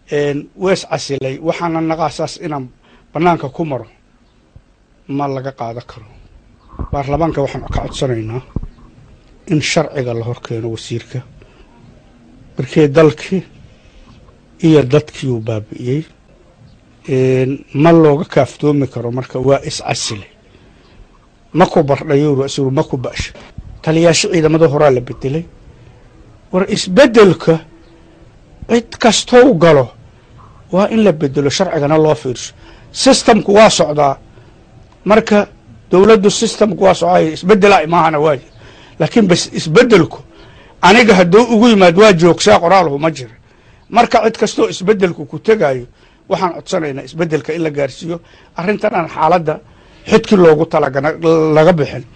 wees casilay waxaana naqaasaas inaan bannaanka ku maro ma laga qaadan karo baarlamaanka waxaan ka codsanaynaa in sharciga la hor keeno wasiirka markii dalkii iyo dadkii uu baabi'iyey ma looga kaaftoomi karo marka waa iscasile ma ku bardhayo asiru ma ku ba'sha taliyaasha ciidamada horaa la bedelay war isbeddelka cid kastou galo waa in la bedelo sharcigana loo fiirso systemku waa socdaa marka dowladdu systemku waa socdaay isbeddelaa imaahana waay laakiin bas isbeddelku aniga hadduu ugu yimaad waa joogsaa qoraalhu ma jira marka cid kastoo isbeddelku ku tegaayo waxaan codsanaynaa isbeddelka in la gaarsiiyo arrintan aan xaaladda xidkii loogu talagana laga bixin